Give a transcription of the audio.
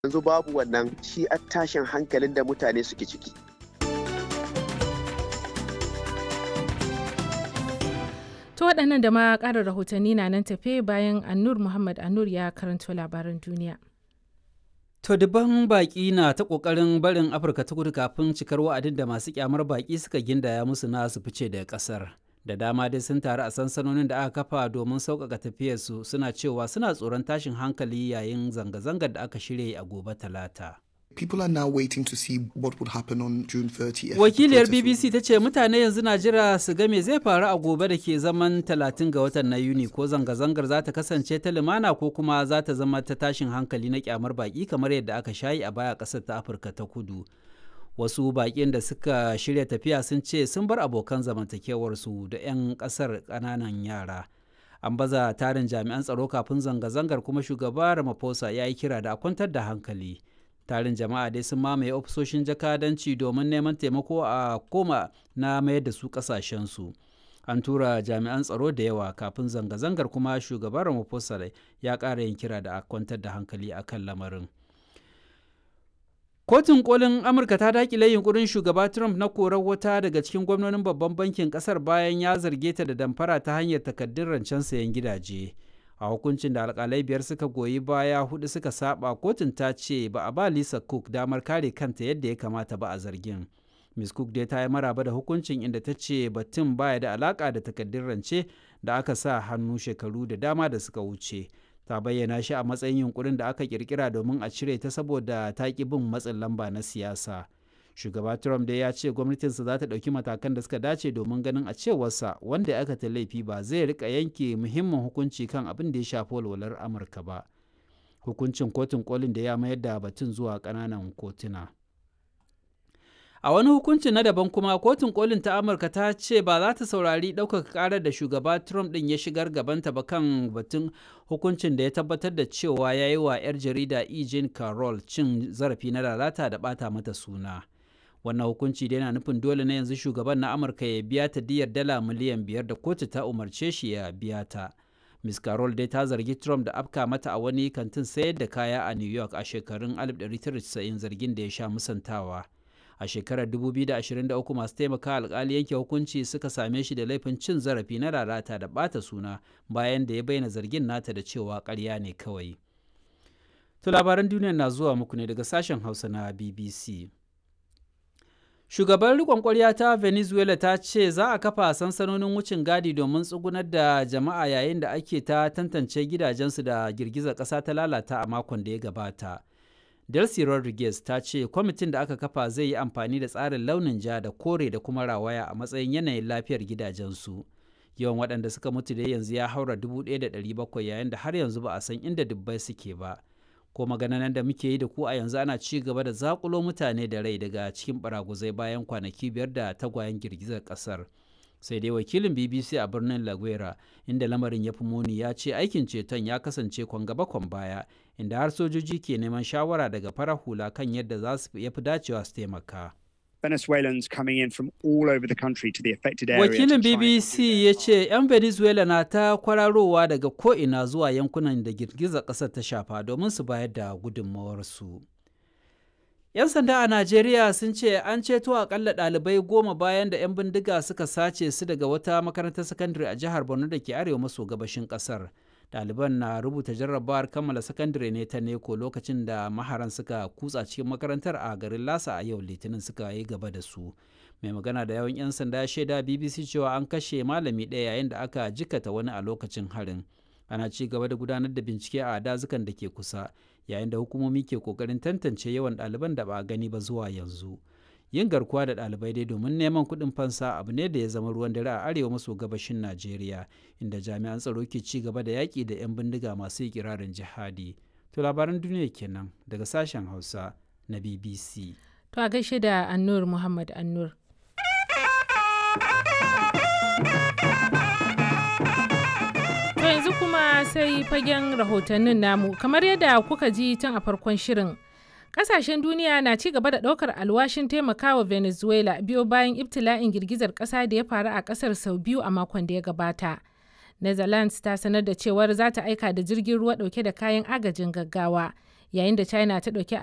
yanzu babu wannan shi a tashin hankalin da mutane suke ciki To waɗannan da ma ƙarin rahotanni na nan tafe bayan Annur Muhammad Annur ya karanto labaran duniya. To dubban baƙi na ta ƙoƙarin barin Afirka ta kudu kafin cikar wa'adin da masu kyamar baƙi suka gindaya musu na su fice daga ƙasar. Da dama dai sun taru a sansanonin da aka kafa domin sauƙaƙa tafiyarsu suna cewa suna tsoron tashin hankali yayin zanga-zangar da aka shirya a gobe talata. People are now waiting to see what would happen on June 30th. Wakiliyar BBC ta ce mutane yanzu na jira su ga me zai faru a gobe da ke zaman 30 ga watan na Yuni ko zanga-zangar za ta kasance ta lumana ko kuma za ta zama ta tashin hankali na kyamar baki kamar yadda aka shayi a baya ƙasar ta Afirka ta kudu. Wasu baƙin da suka shirya tafiya sun ce sun bar abokan zamantakewarsu da 'yan ƙasar ƙananan yara. An baza tarin jami'an tsaro kafin zanga-zangar kuma shugaba Ramaphosa ya yi kira da a kwantar da hankali. tarin jama'a dai sun mamaye ofisoshin jakadanci domin neman taimako a koma na mayar da su kasashensu an tura jami'an tsaro da yawa kafin zanga-zangar kuma shugaban ramaphosa ya ƙara yin kira da a kwantar da hankali a kan lamarin kotun kolin amurka ta dakile yunkurin shugaba trump na korar wata daga cikin gwamnonin babban bankin kasar bayan ya zarge ta da damfara ta hanyar takaddun rancen sayan gidaje a hukuncin da alkalai biyar suka goyi baya hudu suka saba kotun ta ce ba a ba lisa cook damar kare kanta yadda ya kamata ba a zargin miss cook dai ta yi maraba da hukuncin inda ta ce batun baya da alaka da takaddun rance da aka sa hannu shekaru da dama da suka wuce ta bayyana shi a matsayin yunkurin da aka kirkira domin a cire ta saboda ta ki bin matsin lamba na siyasa shugaba trump dai ya ce gwamnatinsa za ta ɗauki matakan da suka dace domin ganin a cewarsa wanda aka ta laifi ba zai rika yanke muhimmin hukunci kan abin da ya shafi walwalar amurka ba hukuncin kotun kolin da ya mayar da batun zuwa ƙananan kotuna a wani hukunci na daban kuma kotun kolin ta amurka ta ce ba za ta saurari ɗaukaka ƙarar da shugaba trump ɗin ya shigar gabanta ba kan batun hukuncin da ya tabbatar da cewa ya yi wa 'yar jarida e. jean carroll cin zarafi na lalata da ɓata mata suna wannan hukunci da yana nufin dole na yanzu shugaban na amurka ya biya ta diyar dala miliyan biyar da kotu ta umarce shi ya biya ta miss carol dai ta zargi trump da afka mata a wani kantin sayar da kaya a new york a shekarun 1990 zargin da ya sha musantawa a shekarar 2023 masu taimaka alkali yanke hukunci suka same shi da laifin cin zarafi na lalata da bata suna bayan da ya bayyana zargin nata da cewa karya ne kawai to labaran duniya na zuwa muku ne daga sashen hausa na bbc Shugaban riƙon ƙwarya ta Venezuela ta ce za a kafa sansanonin wucin gadi domin tsugunar da jama'a yayin da ake ta tantance gidajensu da girgizar ƙasa ta lalata a makon da ya gabata. Delcy Rodriguez ta ce kwamitin da aka kafa zai yi amfani da tsarin launin ja da kore da kuma rawaya a matsayin yanayin lafiyar gidajensu. Yawan waɗanda suka mutu da yanzu ya haura 1,700 yayin da har yanzu ba a san inda dubbai suke ba. ko magananan da muke yi da ku a yanzu ana ci gaba da zakulo mutane da rai daga cikin baraguzai bayan kwanaki biyar da tagwayen girgizar kasar sai dai wakilin bbc a birnin laguera inda lamarin ya fi muni ya ce aikin ceton ya kasance kwan gaba kwan baya inda har sojoji ke neman shawara daga farar hula kan yadda za su yafi dacewa su taimaka Venezuelans coming in from all over the country to the affected area. Wakilin BBC ya ce 'yan Venezuela na ta kwararowa daga ko'ina zuwa yankunan da girgizar ƙasar ta shafa domin su bayar da gudunmawarsu. 'Yan sanda a Najeriya sun ce an ceto akalla ɗalibai goma bayan da 'yan bindiga suka sace su daga wata makarantar sakandare a jihar Borno da ke arewa maso gabashin ƙasar. ɗaliban na rubuta jarrabawar kammala sakandare ne ta neko lokacin da maharan suka kutsa cikin makarantar a garin lasa a yau litinin suka yi gaba da su mai magana da yawan 'yan sanda ya shaida bbc cewa an kashe malami ɗaya yayin da aka jikata wani a lokacin harin ana ci gaba da gudanar da bincike a dazukan da ke kusa yayin da hukumomi ke kokarin tantance yawan ɗaliban da ba a gani ba zuwa yanzu yin garkuwa da ɗalibai dai domin neman kuɗin fansa abu ne da ya zama ruwan dare a arewa maso gabashin najeriya inda jami'an tsaro ke ci gaba da yaƙi da 'yan bindiga masu ikirarin jihadi to labaran duniya kenan daga sashen hausa na bbc To a gaishe da Annur Muhammad Annur. To yanzu kuma sai fagen rahotannin namu kamar yadda kuka ji tun a farkon shirin. Kasashen duniya na ci gaba da ɗaukar alwashin taimakawa Venezuela biyo bayan ibtila'in girgizar ƙasa da ya faru a ƙasar sau biyu a makon da ya gabata. Netherlands ta sanar da cewar za ta aika da jirgin ruwa ɗauke da kayan agajin gaggawa yayin da china ta ɗauki